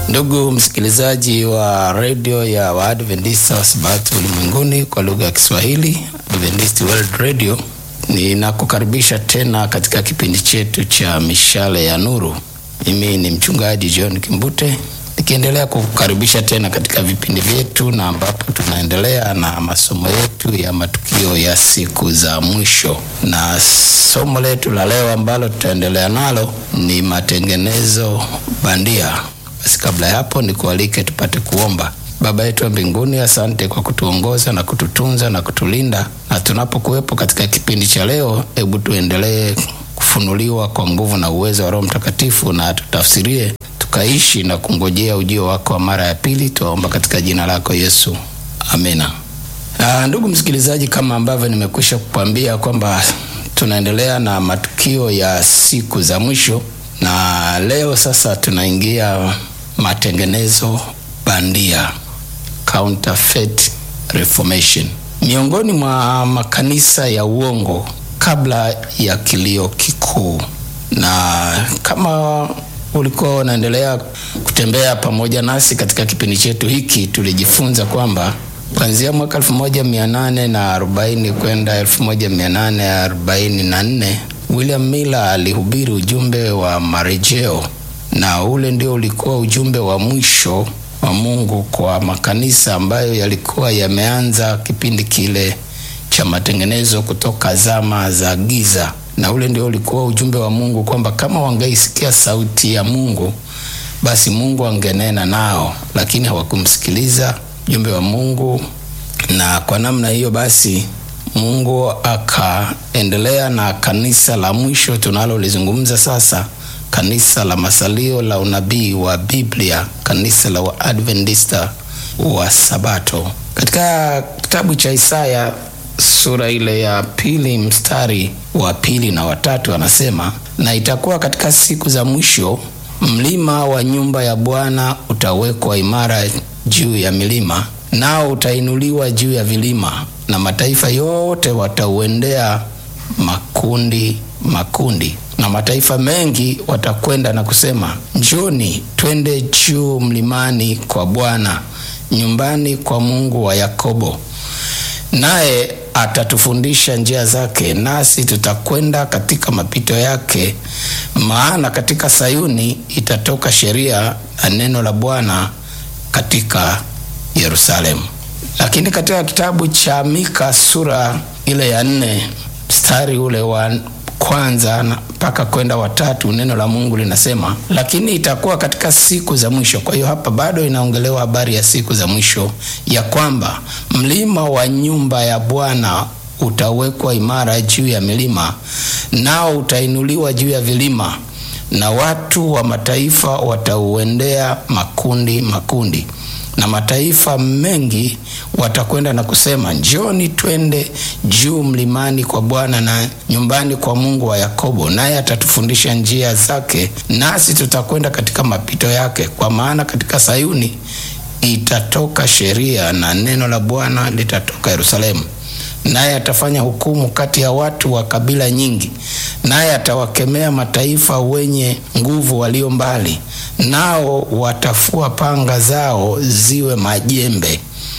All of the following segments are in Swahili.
Ndugu msikilizaji wa redio ya Waadventista wa Sabato ulimwenguni kwa lugha ya Kiswahili, Adventist World Radio, ninakukaribisha tena katika kipindi chetu cha mishale ya nuru. Mimi ni mchungaji John Kimbute nikiendelea kukukaribisha tena katika vipindi vyetu, na ambapo tunaendelea na masomo yetu ya matukio ya siku za mwisho, na somo letu la leo ambalo tutaendelea nalo ni matengenezo bandia. Basi kabla ya hapo, nikualike tupate kuomba. Baba yetu wa mbinguni, asante kwa kutuongoza na kututunza na kutulinda, na tunapokuwepo katika kipindi cha leo, hebu tuendelee kufunuliwa kwa nguvu na uwezo wa Roho Mtakatifu, na tutafsirie tukaishi na kungojea ujio wako wa mara ya pili. Tuwaomba katika jina lako Yesu, amina. Aa, ndugu msikilizaji, kama ambavyo nimekwisha kukwambia kwamba tunaendelea na matukio ya siku za mwisho, na leo sasa tunaingia matengenezo bandia, counterfeit reformation, miongoni mwa makanisa ya uongo kabla ya kilio kikuu. Na kama ulikuwa unaendelea kutembea pamoja nasi katika kipindi chetu hiki, tulijifunza kwamba kuanzia mwaka 1840 kwenda 1844 William Miller alihubiri ujumbe wa marejeo, na ule ndio ulikuwa ujumbe wa mwisho wa Mungu kwa makanisa ambayo yalikuwa yameanza kipindi kile cha matengenezo kutoka zama za giza na ule ndio ulikuwa ujumbe wa Mungu kwamba kama wangeisikia sauti ya Mungu basi Mungu angenena nao, lakini hawakumsikiliza ujumbe wa Mungu, na kwa namna hiyo basi Mungu akaendelea na kanisa la mwisho tunalolizungumza sasa, kanisa la masalio la unabii wa Biblia, kanisa la Waadventista wa Sabato. Katika kitabu cha Isaya sura ile ya pili mstari wa pili na watatu anasema, na itakuwa katika siku za mwisho mlima wa nyumba ya Bwana utawekwa imara juu ya milima, nao utainuliwa juu ya vilima, na mataifa yote watauendea makundi makundi, na mataifa mengi watakwenda na kusema, njoni twende juu mlimani kwa Bwana, nyumbani kwa Mungu wa Yakobo, naye atatufundisha njia zake, nasi tutakwenda katika mapito yake. Maana katika Sayuni itatoka sheria na neno la Bwana katika Yerusalemu. Lakini katika kitabu cha Mika sura ile ya nne mstari ule wa kwanza mpaka kwenda watatu neno la Mungu linasema, lakini itakuwa katika siku za mwisho. Kwa hiyo hapa bado inaongelewa habari ya siku za mwisho, ya kwamba mlima wa nyumba ya Bwana utawekwa imara juu ya milima, nao utainuliwa juu ya vilima, na watu wa mataifa watauendea makundi makundi na mataifa mengi watakwenda na kusema, njoni twende juu mlimani kwa Bwana na nyumbani kwa Mungu wa Yakobo, naye atatufundisha njia zake, nasi tutakwenda katika mapito yake. Kwa maana katika Sayuni itatoka sheria na neno la Bwana litatoka Yerusalemu. Naye atafanya hukumu kati ya watu wa kabila nyingi, naye atawakemea mataifa wenye nguvu walio mbali, nao watafua panga zao ziwe majembe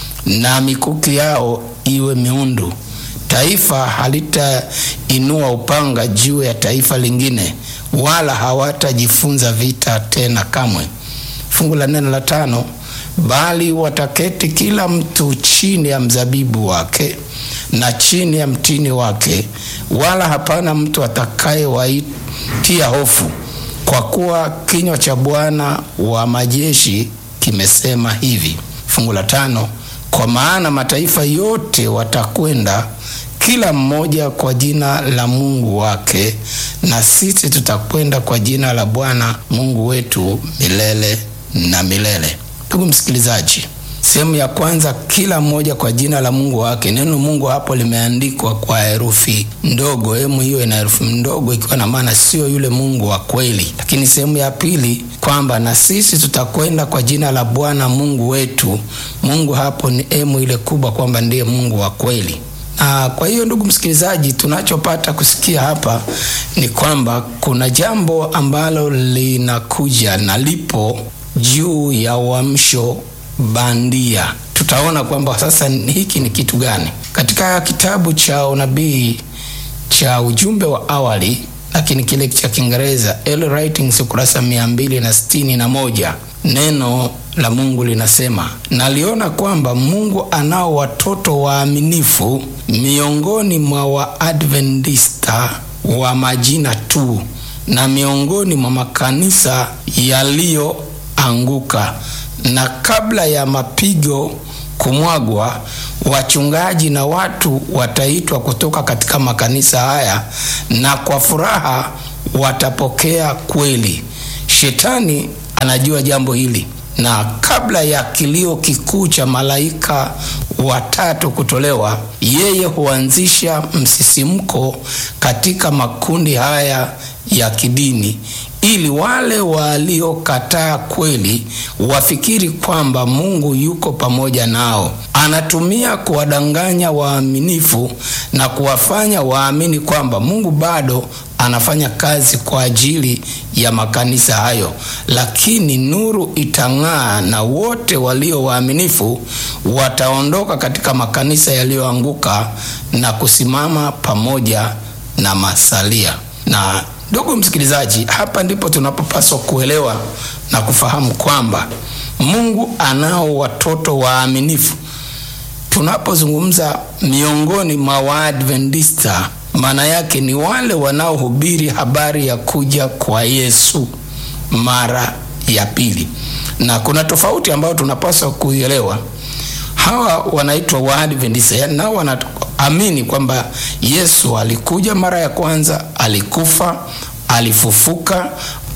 na mikuki yao iwe miundu. Taifa halitainua upanga juu ya taifa lingine, wala hawatajifunza vita tena kamwe. Fungu la neno la tano, bali wataketi kila mtu chini ya mzabibu wake na chini ya mtini wake, wala hapana mtu atakayewaitia hofu, kwa kuwa kinywa cha Bwana wa majeshi kimesema hivi. Fungu la tano, kwa maana mataifa yote watakwenda kila mmoja kwa jina la Mungu wake, na sisi tutakwenda kwa jina la Bwana Mungu wetu milele na milele. Ndugu msikilizaji, sehemu ya kwanza, kila mmoja kwa jina la Mungu wake. Neno Mungu hapo limeandikwa kwa herufi ndogo, emu hiyo ina herufi ndogo, ikiwa na maana sio yule Mungu wa kweli. Lakini sehemu ya pili kwamba na sisi tutakwenda kwa jina la Bwana Mungu wetu. Mungu hapo ni emu ile kubwa, kwamba ndiye Mungu wa kweli. Na kwa hiyo ndugu msikilizaji, tunachopata kusikia hapa ni kwamba kuna jambo ambalo linakuja na lipo juu ya uamsho bandia. Tutaona kwamba sasa hiki ni kitu gani katika kitabu cha unabii cha ujumbe wa awali, lakini kile cha Kiingereza Early Writings, ukurasa mia mbili na sitini na moja neno la Mungu linasema, naliona kwamba Mungu anao watoto waaminifu miongoni mwa Waadventista wa majina tu na miongoni mwa makanisa yaliyoanguka, na kabla ya mapigo kumwagwa, wachungaji na watu wataitwa kutoka katika makanisa haya, na kwa furaha watapokea kweli. Shetani anajua jambo hili, na kabla ya kilio kikuu cha malaika watatu kutolewa, yeye huanzisha msisimko katika makundi haya ya kidini ili wale waliokataa kweli wafikiri kwamba Mungu yuko pamoja nao. Anatumia kuwadanganya waaminifu na kuwafanya waamini kwamba Mungu bado anafanya kazi kwa ajili ya makanisa hayo, lakini nuru itang'aa na wote walio waaminifu wataondoka katika makanisa yaliyoanguka na kusimama pamoja na masalia. Na ndugu msikilizaji, hapa ndipo tunapopaswa kuelewa na kufahamu kwamba Mungu anao watoto waaminifu. Tunapozungumza miongoni mwa Waadventista, maana yake ni wale wanaohubiri habari ya kuja kwa Yesu mara ya pili, na kuna tofauti ambayo tunapaswa kuielewa. Hawa wanaitwa Waadventista, yaani nao wanaamini kwamba Yesu alikuja mara ya kwanza, alikufa, alifufuka,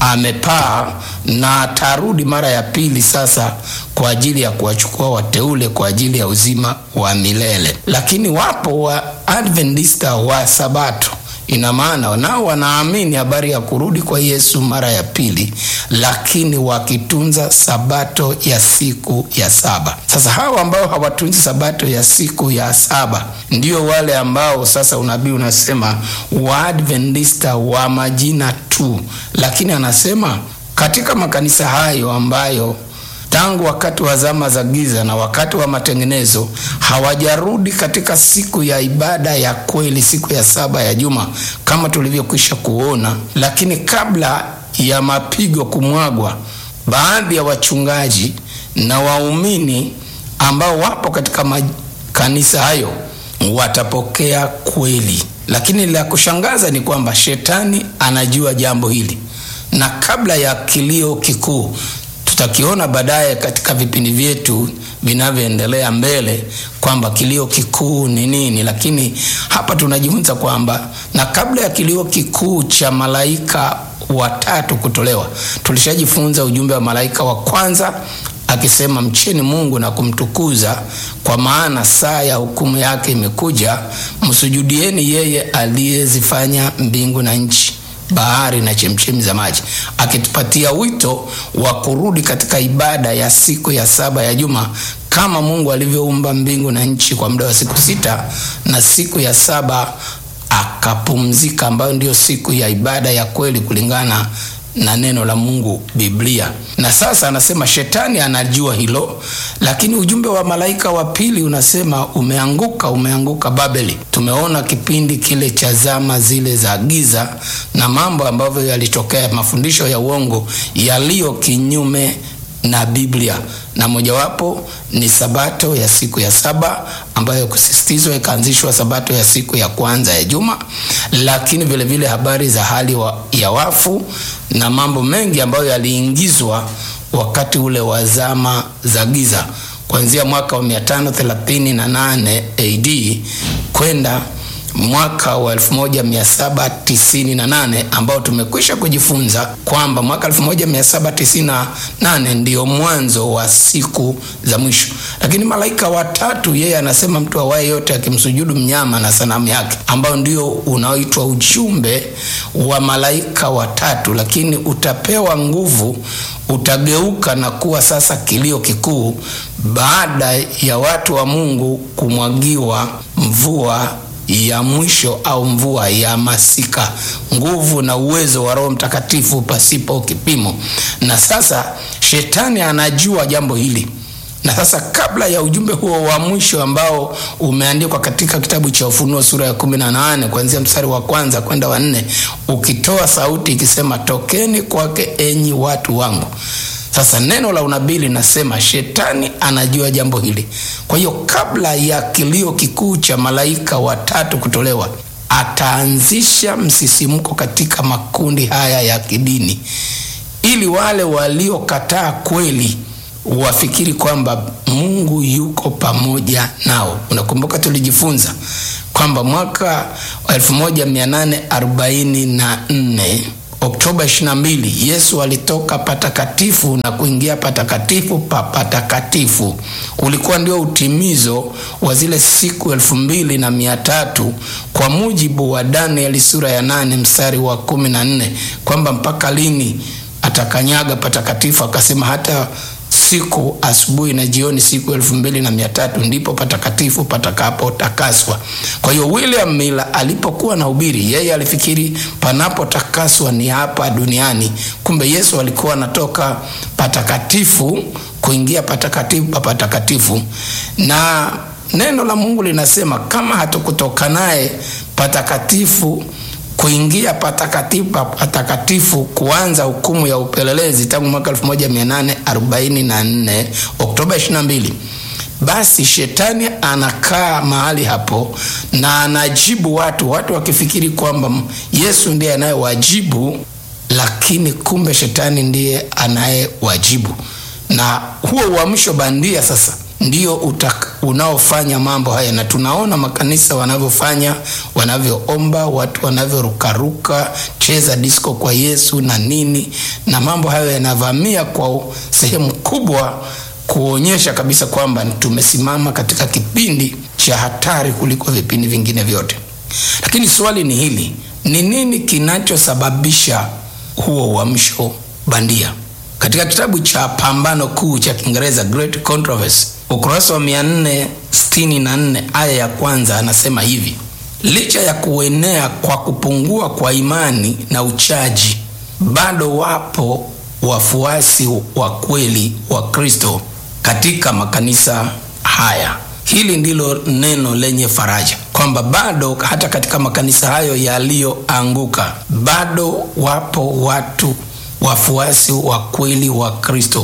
amepaa na atarudi mara ya pili, sasa kwa ajili ya kuwachukua wateule kwa ajili ya uzima wa milele. Lakini wapo wa Adventista wa Sabato, ina maana nao wanaamini habari ya kurudi kwa Yesu mara ya pili, lakini wakitunza sabato ya siku ya saba. Sasa hawa ambao hawatunzi sabato ya siku ya saba ndio wale ambao sasa unabii unasema Waadventista wa majina tu, lakini anasema katika makanisa hayo ambayo tangu wakati wa zama za giza na wakati wa matengenezo hawajarudi katika siku ya ibada ya kweli, siku ya saba ya juma kama tulivyokwisha kuona. Lakini kabla ya mapigo kumwagwa, baadhi ya wachungaji na waumini ambao wapo katika makanisa hayo watapokea kweli. Lakini la kushangaza ni kwamba shetani anajua jambo hili, na kabla ya kilio kikuu tutakiona baadaye katika vipindi vyetu vinavyoendelea mbele kwamba kilio kikuu ni nini, lakini hapa tunajifunza kwamba na kabla ya kilio kikuu cha malaika watatu kutolewa, tulishajifunza ujumbe wa malaika wa kwanza akisema mcheni Mungu na kumtukuza, kwa maana saa ya hukumu yake imekuja, msujudieni yeye aliyezifanya mbingu na nchi bahari na chemchemi za maji, akitupatia wito wa kurudi katika ibada ya siku ya saba ya juma kama Mungu alivyoumba mbingu na nchi kwa muda wa siku sita na siku ya saba akapumzika, ambayo ndiyo siku ya ibada ya kweli kulingana na neno la Mungu Biblia. Na sasa anasema shetani anajua hilo, lakini ujumbe wa malaika wa pili unasema umeanguka, umeanguka Babeli. Tumeona kipindi kile cha zama zile za giza na mambo ambavyo yalitokea, mafundisho ya uongo yaliyo kinyume na Biblia, na mojawapo ni sabato ya siku ya saba ambayo kusisitizwa ikaanzishwa sabato ya siku ya kwanza ya juma, lakini vile vile habari za hali wa, ya wafu na mambo mengi ambayo yaliingizwa wakati ule wa zama za giza kuanzia mwaka wa 538 AD kwenda mwaka wa 1798 ambao tumekwisha kujifunza kwamba mwaka 1798 ndiyo mwanzo wa siku za mwisho. Lakini malaika watatu, yeye anasema mtu awaye yote akimsujudu mnyama na sanamu yake, ambao ndio unaoitwa ujumbe wa malaika watatu, lakini utapewa nguvu, utageuka na kuwa sasa kilio kikuu baada ya watu wa Mungu kumwagiwa mvua ya mwisho au mvua ya masika, nguvu na uwezo wa Roho Mtakatifu pasipo kipimo. Na sasa shetani anajua jambo hili na sasa kabla ya ujumbe huo wa mwisho ambao umeandikwa katika kitabu cha Ufunuo sura ya kumi na nane kuanzia mstari wa kwanza kwenda wa nne ukitoa sauti ikisema, tokeni kwake enyi watu wangu. Sasa neno la unabii linasema shetani anajua jambo hili. Kwa hiyo kabla ya kilio kikuu cha malaika watatu kutolewa, ataanzisha msisimko katika makundi haya ya kidini, ili wale waliokataa kweli wafikiri kwamba Mungu yuko pamoja nao. Unakumbuka tulijifunza kwamba mwaka 1844 Oktoba 22 Yesu alitoka patakatifu na kuingia patakatifu pa patakatifu. Ulikuwa ndio utimizo wa zile siku elfu mbili na mia tatu kwa mujibu wa Danieli sura ya nane mstari wa kumi na nne kwamba mpaka lini atakanyaga patakatifu, akasema hata siku asubuhi na jioni siku elfu mbili na mia tatu ndipo patakatifu patakapotakaswa. Kwa hiyo William Miller alipokuwa na ubiri, yeye alifikiri panapotakaswa ni hapa duniani, kumbe Yesu alikuwa anatoka patakatifu kuingia patakatifu pa patakatifu, na neno la Mungu linasema kama hatukutoka naye patakatifu kuingia patakatifu patakatifu kuanza hukumu ya upelelezi tangu mwaka 1844 Oktoba 22, basi shetani anakaa mahali hapo na anajibu watu, watu wakifikiri kwamba Yesu ndiye anayewajibu, lakini kumbe shetani ndiye anayewajibu. Na huo uamsho bandia sasa ndio unaofanya mambo haya, na tunaona makanisa wanavyofanya, wanavyoomba, watu wanavyorukaruka, cheza disco kwa Yesu na nini, na mambo hayo yanavamia kwa sehemu kubwa kuonyesha kabisa kwamba tumesimama katika kipindi cha hatari kuliko vipindi vingine vyote. Lakini swali ni hili, ni nini kinachosababisha huo uamsho bandia? Katika kitabu cha Pambano Kuu cha Kiingereza, Great Controversy, ukurasa wa 464 aya ya kwanza anasema hivi: licha ya kuenea kwa kupungua kwa imani na uchaji, bado wapo wafuasi wa kweli wa Kristo katika makanisa haya. Hili ndilo neno lenye faraja kwamba bado hata katika makanisa hayo yaliyoanguka, bado wapo watu wafuasi wa kweli wa Kristo,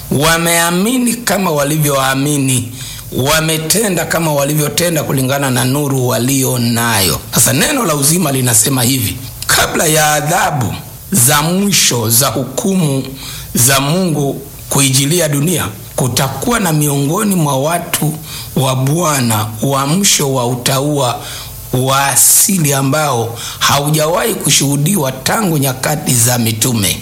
wameamini kama walivyoamini, wametenda kama walivyotenda kulingana na nuru walio nayo. Sasa neno la uzima linasema hivi: kabla ya adhabu za mwisho za hukumu za Mungu kuijilia dunia, kutakuwa na miongoni mwa watu wa Bwana uamsho wa utaua wa asili ambao haujawahi kushuhudiwa tangu nyakati za mitume.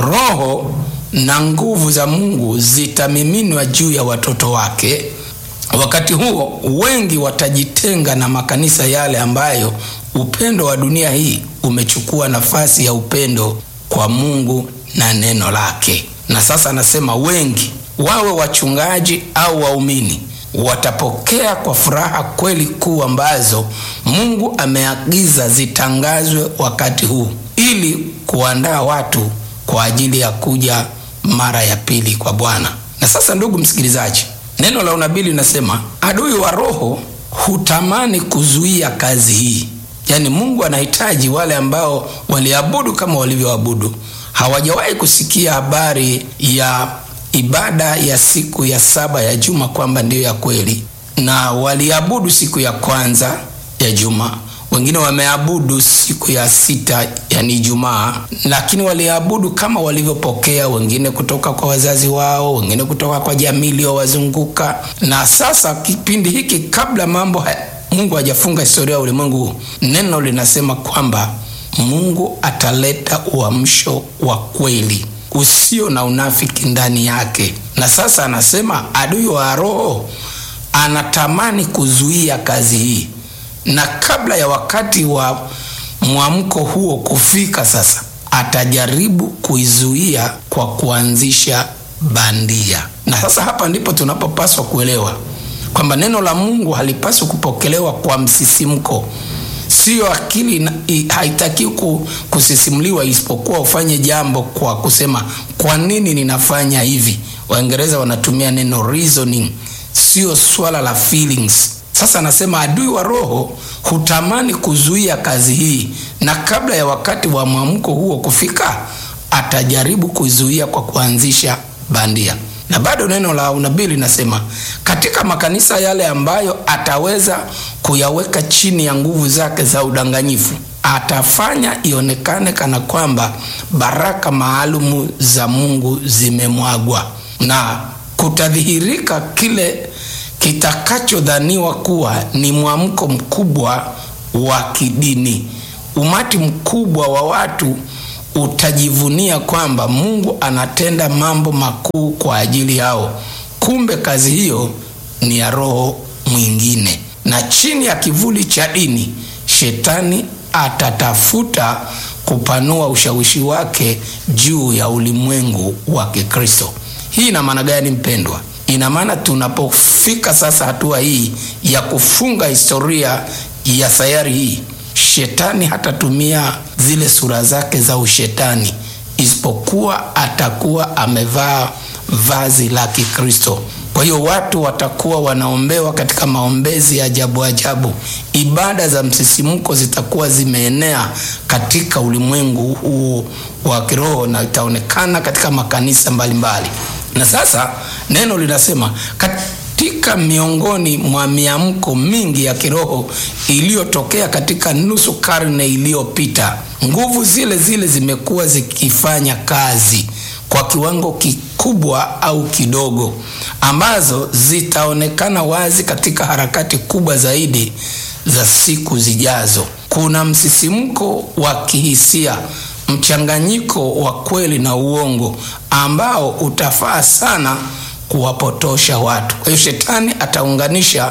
Roho na nguvu za Mungu zitamiminwa juu ya watoto wake. Wakati huo wengi watajitenga na makanisa yale ambayo upendo wa dunia hii umechukua nafasi ya upendo kwa Mungu na neno lake. Na sasa anasema wengi, wawe wachungaji au waumini, watapokea kwa furaha kweli kuu ambazo Mungu ameagiza zitangazwe wakati huu ili kuandaa watu kwa ajili ya kuja mara ya pili kwa Bwana. Na sasa, ndugu msikilizaji, neno la unabii linasema adui wa roho hutamani kuzuia kazi hii. Yaani, Mungu anahitaji wale ambao waliabudu kama walivyoabudu, hawajawahi kusikia habari ya ibada ya siku ya saba ya juma kwamba ndiyo ya kweli, na waliabudu siku ya kwanza ya juma wengine wameabudu siku ya sita yani Ijumaa, lakini waliabudu kama walivyopokea, wengine kutoka kwa wazazi wao, wengine kutoka kwa jamii iliyowazunguka. Na sasa kipindi hiki, kabla mambo haya, Mungu hajafunga historia ya ulimwengu, neno linasema kwamba Mungu ataleta uamsho wa kweli usio na unafiki ndani yake. Na sasa anasema adui wa roho anatamani kuzuia kazi hii na kabla ya wakati wa mwamko huo kufika, sasa atajaribu kuizuia kwa kuanzisha bandia. Na sasa hapa ndipo tunapopaswa kuelewa kwamba neno la Mungu halipaswi kupokelewa kwa msisimko. Siyo akili haitakiwi kusisimuliwa, isipokuwa ufanye jambo kwa kusema kwa nini ninafanya hivi. Waingereza wanatumia neno reasoning, sio swala la feelings. Sasa anasema adui wa roho hutamani kuzuia kazi hii, na kabla ya wakati wa mwamko huo kufika, atajaribu kuzuia kwa kuanzisha bandia. Na bado neno la unabii linasema katika makanisa yale ambayo ataweza kuyaweka chini ya nguvu zake za udanganyifu, atafanya ionekane kana kwamba baraka maalumu za Mungu zimemwagwa na kutadhihirika kile kitakachodhaniwa kuwa ni mwamko mkubwa wa kidini. Umati mkubwa wa watu utajivunia kwamba Mungu anatenda mambo makuu kwa ajili yao. Kumbe kazi hiyo ni ya roho mwingine, na chini ya kivuli cha dini, shetani atatafuta kupanua ushawishi wake juu ya ulimwengu wa Kikristo. Hii ina maana gani, mpendwa? Ina maana tunapofika sasa hatua hii ya kufunga historia ya sayari hii, shetani hatatumia zile sura zake za ushetani, isipokuwa atakuwa amevaa vazi la Kikristo. Kwa hiyo watu watakuwa wanaombewa katika maombezi ya ajabu ajabu. Ibada za msisimko zitakuwa zimeenea katika ulimwengu huu wa kiroho na itaonekana katika makanisa mbalimbali mbali. Na sasa neno linasema katika miongoni mwa miamko mingi ya kiroho iliyotokea katika nusu karne iliyopita, nguvu zile zile zimekuwa zikifanya kazi kwa kiwango kikubwa au kidogo, ambazo zitaonekana wazi katika harakati kubwa zaidi za siku zijazo. Kuna msisimko wa kihisia, mchanganyiko wa kweli na uongo ambao utafaa sana kuwapotosha watu. Kwa hiyo shetani ataunganisha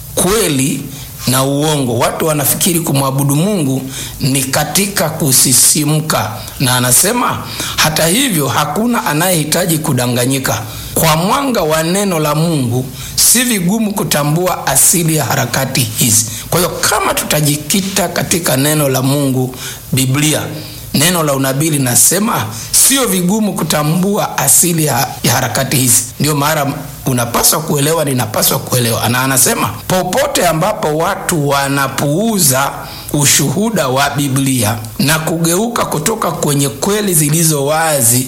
kweli na uongo. Watu wanafikiri kumwabudu Mungu ni katika kusisimka, na anasema hata hivyo, hakuna anayehitaji kudanganyika. Kwa mwanga wa neno la Mungu si vigumu kutambua asili ya harakati hizi. Kwa hiyo kama tutajikita katika neno la Mungu, Biblia, neno la unabii linasema sio vigumu kutambua asili ya, ya harakati hizi. Ndio maana unapaswa kuelewa, ninapaswa kuelewa. Na anasema popote ambapo watu wanapuuza ushuhuda wa Biblia na kugeuka kutoka kwenye kweli zilizo wazi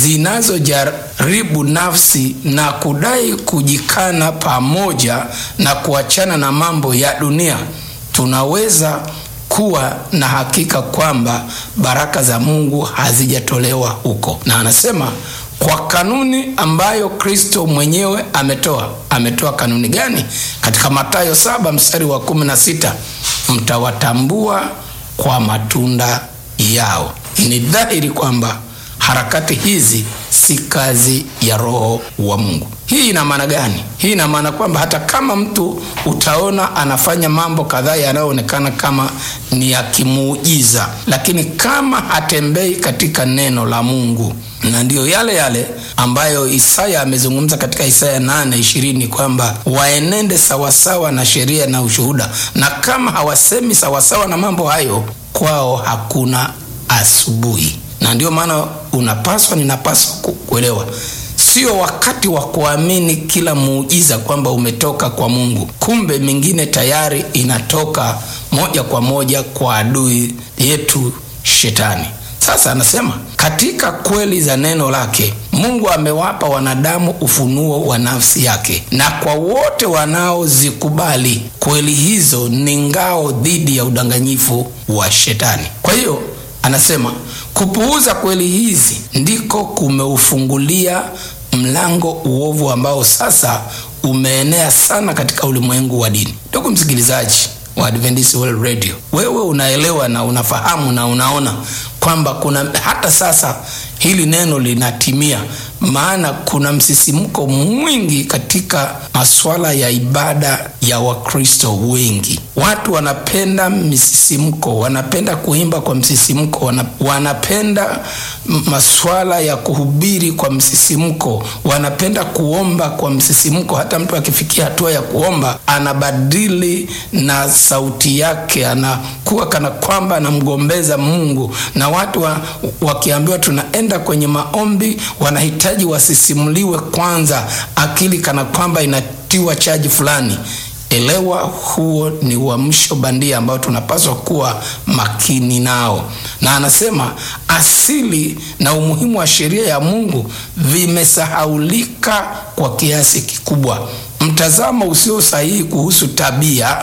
zinazojaribu nafsi na kudai kujikana pamoja na kuachana na mambo ya dunia, tunaweza kuwa na hakika kwamba baraka za Mungu hazijatolewa huko. Na anasema kwa kanuni ambayo Kristo mwenyewe ametoa. Ametoa kanuni gani? Katika Mathayo saba mstari wa kumi na sita mtawatambua kwa matunda yao. Ni dhahiri kwamba harakati hizi si kazi ya Roho wa Mungu. Hii ina maana gani? Hii ina maana kwamba hata kama mtu utaona anafanya mambo kadhaa yanayoonekana kama ni ya kimuujiza, lakini kama hatembei katika neno la Mungu, na ndiyo yale yale ambayo Isaya amezungumza katika Isaya 8:20 kwamba waenende sawasawa na sheria na ushuhuda, na kama hawasemi sawasawa na mambo hayo, kwao hakuna asubuhi. Na ndiyo maana unapaswa, ninapaswa kuelewa Sio wakati wa kuamini kila muujiza kwamba umetoka kwa Mungu. Kumbe mingine tayari inatoka moja kwa moja kwa adui yetu Shetani. Sasa anasema katika kweli za neno lake Mungu amewapa wanadamu ufunuo wa nafsi yake, na kwa wote wanaozikubali kweli hizo ni ngao dhidi ya udanganyifu wa Shetani. Kwa hiyo anasema kupuuza kweli hizi ndiko kumeufungulia mlango uovu ambao sasa umeenea sana katika ulimwengu wa dini. Ndugu msikilizaji wa Adventist World Radio, wewe unaelewa na unafahamu na unaona kwamba kuna hata sasa hili neno linatimia. maana kuna msisimko mwingi katika masuala ya ibada ya Wakristo wengi. Watu wanapenda msisimko, wanapenda kuimba kwa msisimko, wana, wanapenda masuala ya kuhubiri kwa msisimko, wanapenda kuomba kwa msisimko. Hata mtu akifikia hatua ya kuomba anabadili na sauti yake, anakuwa kana kwamba anamgombeza Mungu, na watu wa, wakiambiwa tunaenda kwenye maombi wanahitaji wasisimuliwe kwanza, akili kana kwamba inatiwa chaji fulani. Elewa, huo ni uamsho bandia ambao tunapaswa kuwa makini nao. Na anasema asili na umuhimu wa sheria ya Mungu vimesahaulika kwa kiasi kikubwa. Mtazamo usio sahihi kuhusu tabia,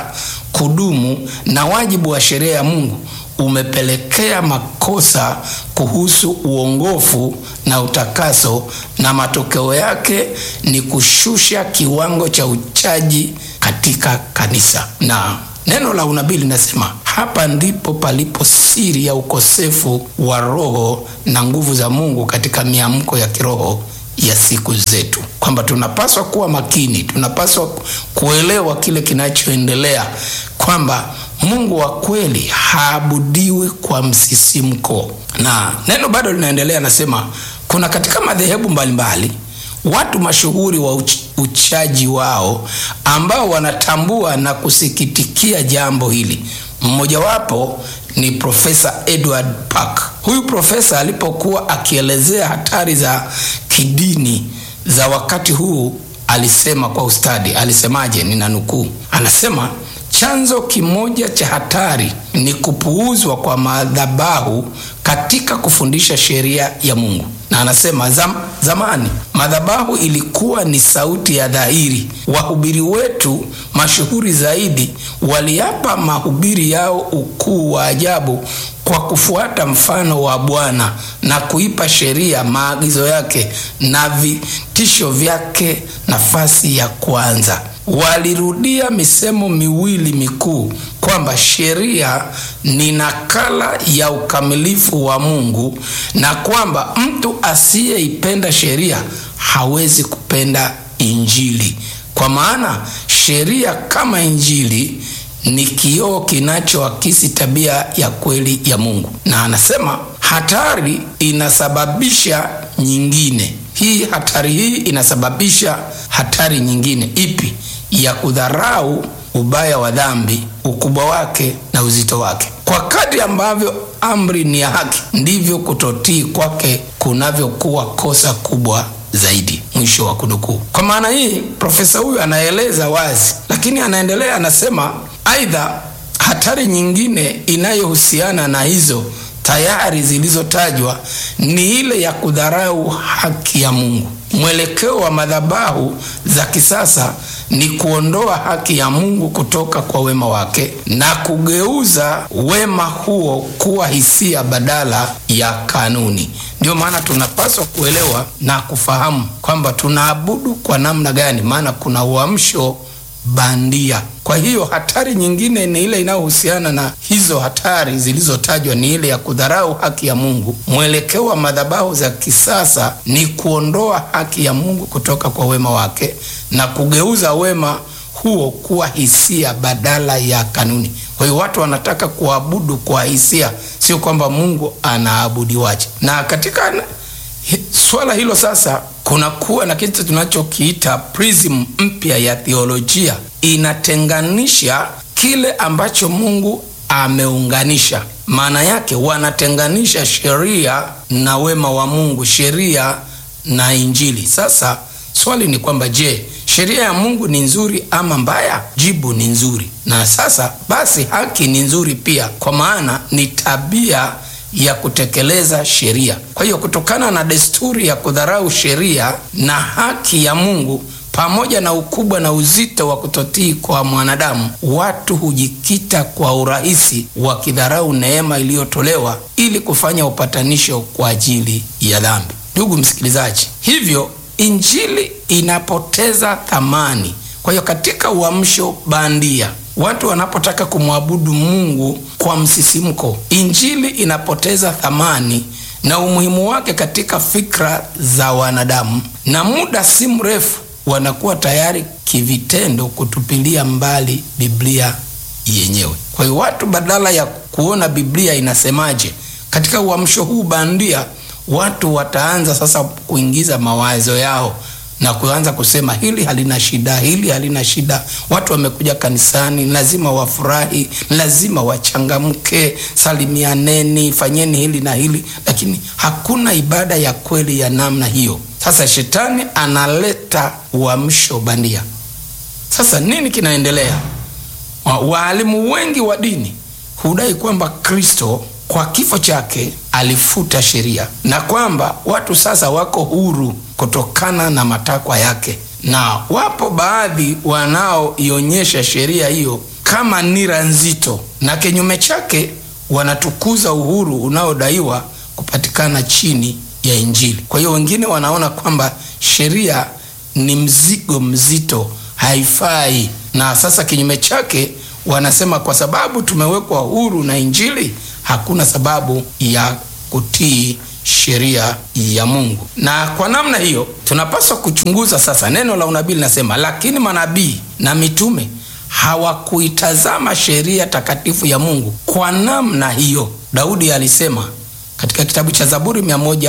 kudumu na wajibu wa sheria ya Mungu umepelekea makosa kuhusu uongofu na utakaso, na matokeo yake ni kushusha kiwango cha uchaji katika kanisa. Na neno la unabii linasema hapa ndipo palipo siri ya ukosefu wa roho na nguvu za Mungu katika miamko ya kiroho ya siku zetu, kwamba tunapaswa kuwa makini, tunapaswa kuelewa kile kinachoendelea, kwamba Mungu wa kweli haabudiwi kwa msisimko. Na neno bado linaendelea, nasema kuna katika madhehebu mbalimbali watu mashuhuri wa uch uchaji wao ambao wanatambua na kusikitikia jambo hili. Mmojawapo ni Profesa Edward Park. Huyu profesa alipokuwa akielezea hatari za kidini za wakati huu alisema kwa ustadi. Alisemaje? Nina nukuu, anasema chanzo kimoja cha hatari ni kupuuzwa kwa madhabahu katika kufundisha sheria ya Mungu. Na anasema zam, zamani madhabahu ilikuwa ni sauti ya dhahiri. Wahubiri wetu mashuhuri zaidi waliapa mahubiri yao ukuu wa ajabu kwa kufuata mfano wa Bwana na kuipa sheria, maagizo yake na vitisho vyake nafasi ya kwanza. Walirudia misemo miwili mikuu kwamba sheria ni nakala ya ukamilifu wa Mungu na kwamba mtu asiyeipenda sheria hawezi kupenda Injili, kwa maana sheria kama Injili ni kioo kinachoakisi tabia ya kweli ya Mungu. Na anasema hatari inasababisha nyingine. Hii hatari hii inasababisha hatari nyingine ipi? Ya kudharau ubaya wa dhambi, ukubwa wake na uzito wake. Kwa kadri ambavyo amri ni ya haki, ndivyo kutotii kwake kunavyokuwa kosa kubwa zaidi. Mwisho wa kunukuu. Kwa maana hii, profesa huyu anaeleza wazi, lakini anaendelea, anasema aidha, hatari nyingine inayohusiana na hizo tayari zilizotajwa ni ile ya kudharau haki ya Mungu. Mwelekeo wa madhabahu za kisasa ni kuondoa haki ya Mungu kutoka kwa wema wake na kugeuza wema huo kuwa hisia badala ya kanuni. Ndio maana tunapaswa kuelewa na kufahamu kwamba tunaabudu kwa namna gani, maana kuna uamsho bandia. Kwa hiyo hatari nyingine ni ile inayohusiana na hizo hatari zilizotajwa, ni ile ya kudharau haki ya Mungu. Mwelekeo wa madhabahu za kisasa ni kuondoa haki ya Mungu kutoka kwa wema wake na kugeuza wema huo kuwa hisia badala ya kanuni. Kwa hiyo watu wanataka kuabudu kwa hisia, sio kwamba Mungu anaabudiwaje. Na katika swala hilo sasa kunakuwa na kitu tunachokiita prism mpya ya theolojia, inatenganisha kile ambacho Mungu ameunganisha. Maana yake wanatenganisha sheria na wema wa Mungu, sheria na Injili. Sasa swali ni kwamba je, sheria ya Mungu ni nzuri ama mbaya? Jibu ni nzuri. Na sasa basi, haki ni nzuri pia, kwa maana ni tabia ya kutekeleza sheria. Kwa hiyo kutokana na desturi ya kudharau sheria na haki ya Mungu pamoja na ukubwa na uzito wa kutotii kwa mwanadamu, watu hujikita kwa urahisi wakidharau neema iliyotolewa ili kufanya upatanisho kwa ajili ya dhambi. Ndugu msikilizaji, hivyo injili inapoteza thamani. Kwa hiyo katika uamsho bandia watu wanapotaka kumwabudu Mungu kwa msisimko, injili inapoteza thamani na umuhimu wake katika fikra za wanadamu, na muda si mrefu wanakuwa tayari kivitendo kutupilia mbali Biblia yenyewe. Kwa hiyo watu badala ya kuona Biblia inasemaje katika uamsho huu bandia, watu wataanza sasa kuingiza mawazo yao na kuanza kusema hili halina shida, hili halina shida. Watu wamekuja kanisani, lazima wafurahi, lazima wachangamke, salimianeni, fanyeni hili na hili, lakini hakuna ibada ya kweli ya namna hiyo. Sasa shetani analeta uamsho bandia. Sasa nini kinaendelea? Waalimu wengi wa dini hudai kwamba Kristo kwa kifo chake alifuta sheria na kwamba watu sasa wako huru kutokana na matakwa yake, na wapo baadhi wanaoionyesha sheria hiyo kama nira nzito, na kinyume chake wanatukuza uhuru unaodaiwa kupatikana chini ya Injili. Kwa hiyo wengine wanaona kwamba sheria ni mzigo mzito, haifai, na sasa kinyume chake wanasema kwa sababu tumewekwa huru na Injili, hakuna sababu ya kutii sheria ya Mungu. Na kwa namna hiyo tunapaswa kuchunguza sasa. Neno la unabii linasema, lakini manabii na mitume hawakuitazama sheria takatifu ya Mungu kwa namna hiyo. Daudi alisema katika kitabu cha Zaburi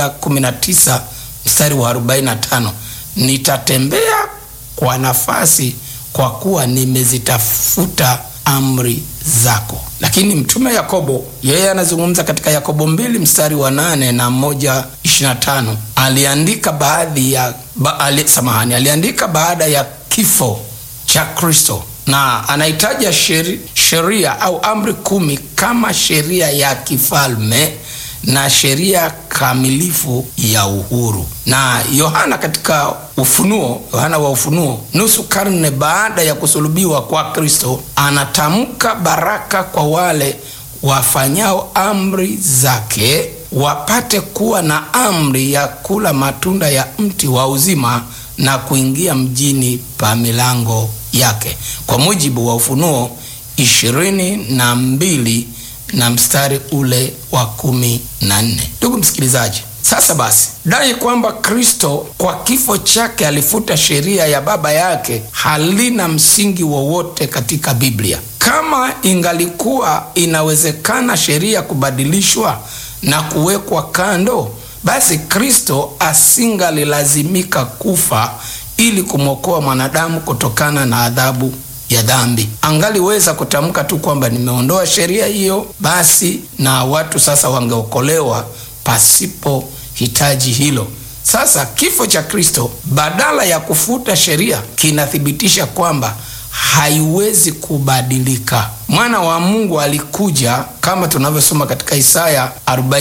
119 mstari wa 45, nitatembea kwa nafasi kwa kuwa nimezitafuta amri zako. Lakini mtume Yakobo yeye anazungumza katika Yakobo mbili mstari wa nane na moja ishirini na tano aliandika baadhi ya ba, ali, samahani aliandika baada ya kifo cha Kristo na anahitaja sheria au amri kumi kama sheria ya kifalme na sheria kamilifu ya uhuru. Na Yohana katika Ufunuo, Yohana wa Ufunuo, nusu karne baada ya kusulubiwa kwa Kristo, anatamka baraka kwa wale wafanyao amri zake, wapate kuwa na amri ya kula matunda ya mti wa uzima na kuingia mjini pa milango yake, kwa mujibu wa Ufunuo ishirini na mbili na mstari ule wa kumi na nne. Ndugu msikilizaji, sasa basi, dai kwamba Kristo kwa kifo chake alifuta sheria ya baba yake halina msingi wowote katika Biblia. Kama ingalikuwa inawezekana sheria kubadilishwa na kuwekwa kando, basi Kristo asingalilazimika kufa ili kumwokoa mwanadamu kutokana na adhabu ya dhambi. Angaliweza kutamka tu kwamba nimeondoa sheria hiyo basi, na watu sasa wangeokolewa pasipo hitaji hilo. Sasa kifo cha Kristo badala ya kufuta sheria kinathibitisha kwamba haiwezi kubadilika. Mwana wa Mungu alikuja kama tunavyosoma katika Isaya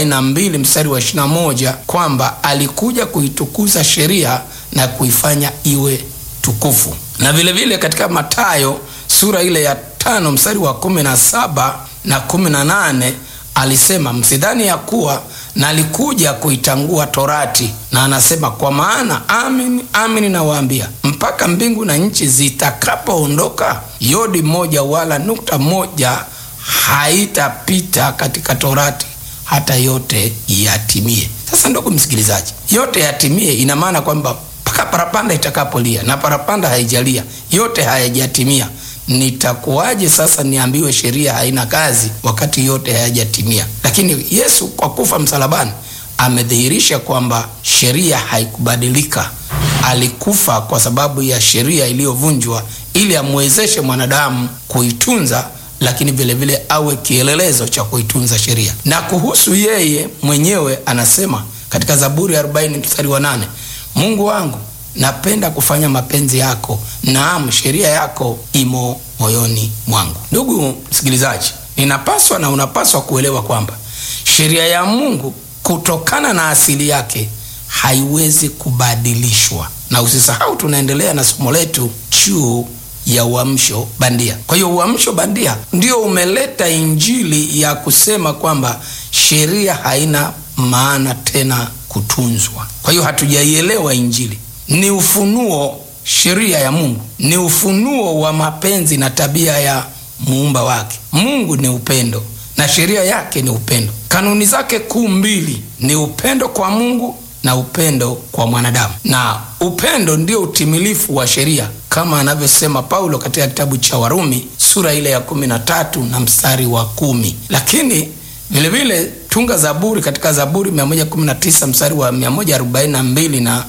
42 mstari wa 21 kwamba alikuja kuitukuza sheria na kuifanya iwe tukufu na vilevile vile katika Mathayo sura ile ya tano mstari wa kumi na saba na kumi na nane alisema msidhani ya kuwa nalikuja kuitangua torati, na anasema kwa maana amin amin nawaambia, mpaka mbingu na nchi zitakapoondoka, yodi moja wala nukta moja haitapita katika torati hata yote yatimie. Sasa ndugu msikilizaji, yote yatimie ina maana kwamba mpaka parapanda itakapolia, na parapanda haijalia, yote hayajatimia. Nitakuwaje sasa niambiwe sheria haina kazi wakati yote hayajatimia? Lakini Yesu kwa kufa msalabani amedhihirisha kwamba sheria haikubadilika. Alikufa kwa sababu ya sheria iliyovunjwa ili amwezeshe mwanadamu kuitunza, lakini vilevile vile awe kielelezo cha kuitunza sheria. Na kuhusu yeye mwenyewe anasema katika Zaburi 40 mstari wa 8 Mungu wangu napenda kufanya mapenzi yako, naam, sheria yako imo moyoni mwangu. Ndugu msikilizaji, ninapaswa na unapaswa kuelewa kwamba sheria ya Mungu kutokana na asili yake haiwezi kubadilishwa, na usisahau tunaendelea na somo letu juu ya uamsho bandia. Kwa hiyo uamsho bandia ndio umeleta injili ya kusema kwamba sheria haina maana tena kutunzwa. Kwa hiyo hatujaielewa Injili. Ni ufunuo, sheria ya Mungu ni ufunuo wa mapenzi na tabia ya muumba wake. Mungu ni upendo na sheria yake ni upendo. Kanuni zake kuu mbili ni upendo kwa Mungu na upendo kwa mwanadamu, na upendo ndio utimilifu wa sheria kama anavyosema Paulo katika kitabu cha Warumi sura ile ya kumi na tatu na mstari wa kumi. Lakini vilevile tunga Zaburi katika Zaburi 119 mstari wa 142 na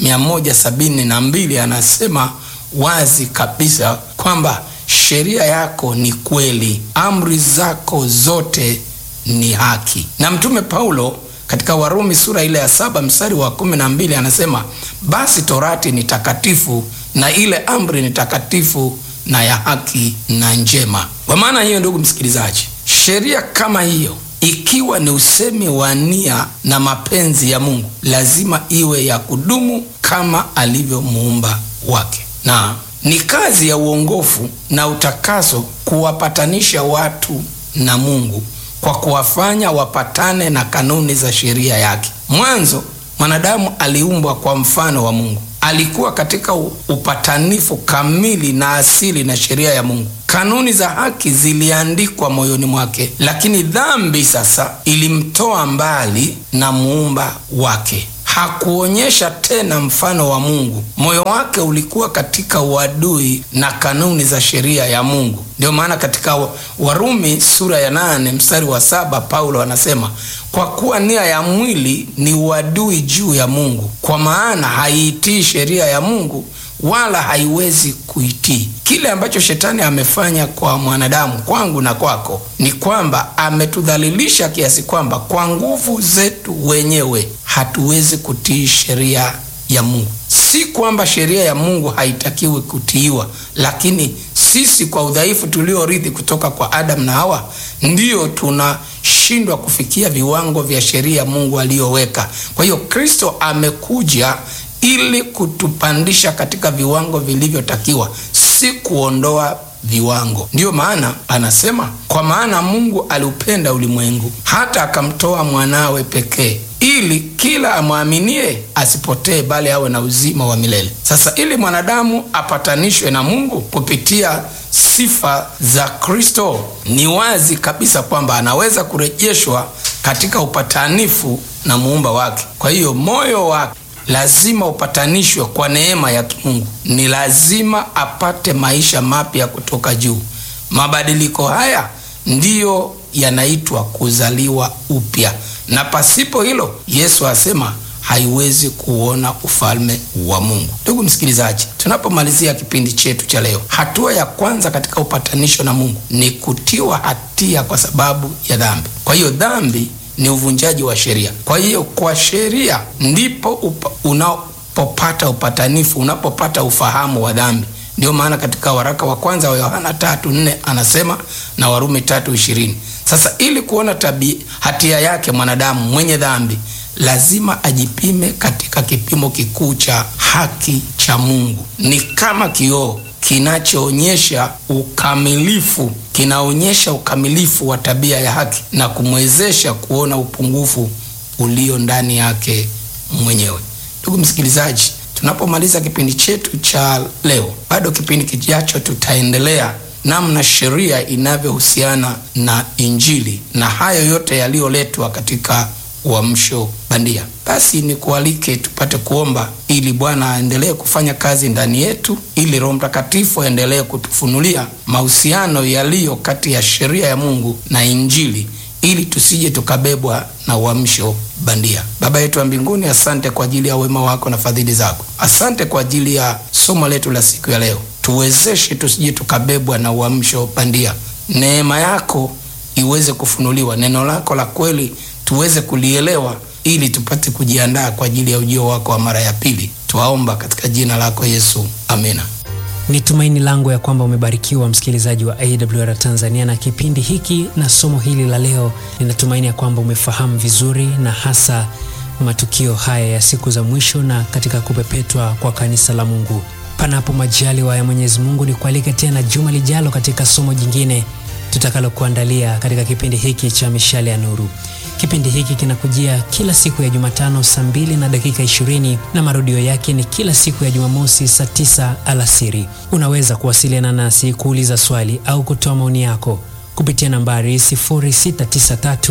172 anasema wazi kabisa kwamba sheria yako ni kweli, amri zako zote ni haki. Na mtume Paulo katika Warumi sura ile ya saba mstari wa kumi na mbili anasema basi torati ni takatifu na ile amri ni takatifu na ya haki na njema. Kwa maana hiyo, ndugu msikilizaji, sheria kama hiyo ikiwa ni usemi wa nia na mapenzi ya Mungu, lazima iwe ya kudumu kama alivyo muumba wake, na ni kazi ya uongofu na utakaso kuwapatanisha watu na Mungu kwa kuwafanya wapatane na kanuni za sheria yake. Mwanzo mwanadamu aliumbwa kwa mfano wa Mungu, alikuwa katika upatanifu kamili na asili na sheria ya Mungu. Kanuni za haki ziliandikwa moyoni mwake, lakini dhambi sasa ilimtoa mbali na muumba wake. Hakuonyesha tena mfano wa Mungu. Moyo wake ulikuwa katika uadui na kanuni za sheria ya Mungu. Ndio maana katika Warumi sura ya nane mstari wa saba Paulo anasema kwa kuwa nia ya mwili ni uadui juu ya Mungu, kwa maana haiitii sheria ya Mungu wala haiwezi kuitii. Kile ambacho shetani amefanya kwa mwanadamu, kwangu na kwako, ni kwamba ametudhalilisha kiasi kwamba kwa nguvu zetu wenyewe hatuwezi kutii sheria ya Mungu. Si kwamba sheria ya Mungu haitakiwi kutiiwa, lakini sisi kwa udhaifu tuliorithi kutoka kwa Adamu na Hawa ndiyo tunashindwa kufikia viwango vya sheria Mungu aliyoweka. Kwa hiyo Kristo amekuja ili kutupandisha katika viwango vilivyotakiwa, si kuondoa viwango. Ndiyo maana anasema, kwa maana Mungu aliupenda ulimwengu hata akamtoa mwanawe pekee, ili kila amwaminie asipotee, bali awe na uzima wa milele. Sasa ili mwanadamu apatanishwe na Mungu kupitia sifa za Kristo, ni wazi kabisa kwamba anaweza kurejeshwa katika upatanifu na muumba wake. Kwa hiyo moyo wake lazima upatanishwe kwa neema ya Mungu. Ni lazima apate maisha mapya kutoka juu. Mabadiliko haya ndiyo yanaitwa kuzaliwa upya, na pasipo hilo, Yesu asema haiwezi kuona ufalme wa Mungu. Ndugu msikilizaji, tunapomalizia kipindi chetu cha leo, hatua ya kwanza katika upatanisho na Mungu ni kutiwa hatia kwa sababu ya dhambi. Kwa hiyo dhambi ni uvunjaji wa sheria. Kwa hiyo kwa sheria ndipo upa, unapopata upatanifu, unapopata ufahamu wa dhambi. Ndiyo maana katika waraka wa kwanza wa Yohana tatu nne anasema na Warumi tatu ishirini. Sasa ili kuona tabia hatia yake mwanadamu mwenye dhambi lazima ajipime katika kipimo kikuu cha haki cha Mungu. Ni kama kioo kinachoonyesha ukamilifu, kinaonyesha ukamilifu wa tabia ya haki na kumwezesha kuona upungufu ulio ndani yake mwenyewe. Ndugu msikilizaji, tunapomaliza kipindi chetu cha leo, bado kipindi kijacho tutaendelea namna sheria inavyohusiana na Injili na hayo yote yaliyoletwa katika uamsho bandia. Basi ni kualike tupate kuomba ili Bwana aendelee kufanya kazi ndani yetu, ili Roho Mtakatifu aendelee kutufunulia mahusiano yaliyo kati ya sheria ya Mungu na Injili, ili tusije tukabebwa na uamsho bandia. Baba yetu wa mbinguni, asante kwa ajili ya wema wako na fadhili zako. Asante kwa ajili ya somo letu la siku ya leo. Tuwezeshe tusije tukabebwa na uamsho bandia. Neema yako iweze kufunuliwa, neno lako la kweli tuweze kulielewa ili tupate kujiandaa kwa ajili ya ujio wako wa mara ya pili. Twaomba katika jina lako Yesu, amina. Ni tumaini langu ya kwamba umebarikiwa msikilizaji wa AWR Tanzania na kipindi hiki na somo hili la leo. Ninatumaini ya kwamba umefahamu vizuri na hasa matukio haya ya siku za mwisho na katika kupepetwa kwa kanisa la Mungu. Panapo majaliwa ya Mwenyezi Mungu, ni kualike tena juma lijalo katika somo jingine tutakalokuandalia katika kipindi hiki cha Mishale ya Nuru. Kipindi hiki kinakujia kila siku ya Jumatano saa mbili na dakika ishirini na marudio yake ni kila siku ya Jumamosi saa tisa alasiri. Unaweza kuwasiliana nasi kuuliza swali au kutoa maoni yako kupitia nambari 0693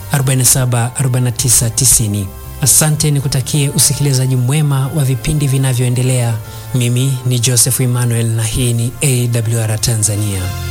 47 49 90. Asante, nikutakie usikilizaji mwema wa vipindi vinavyoendelea. Mimi ni Joseph Emmanuel na hii ni AWR Tanzania.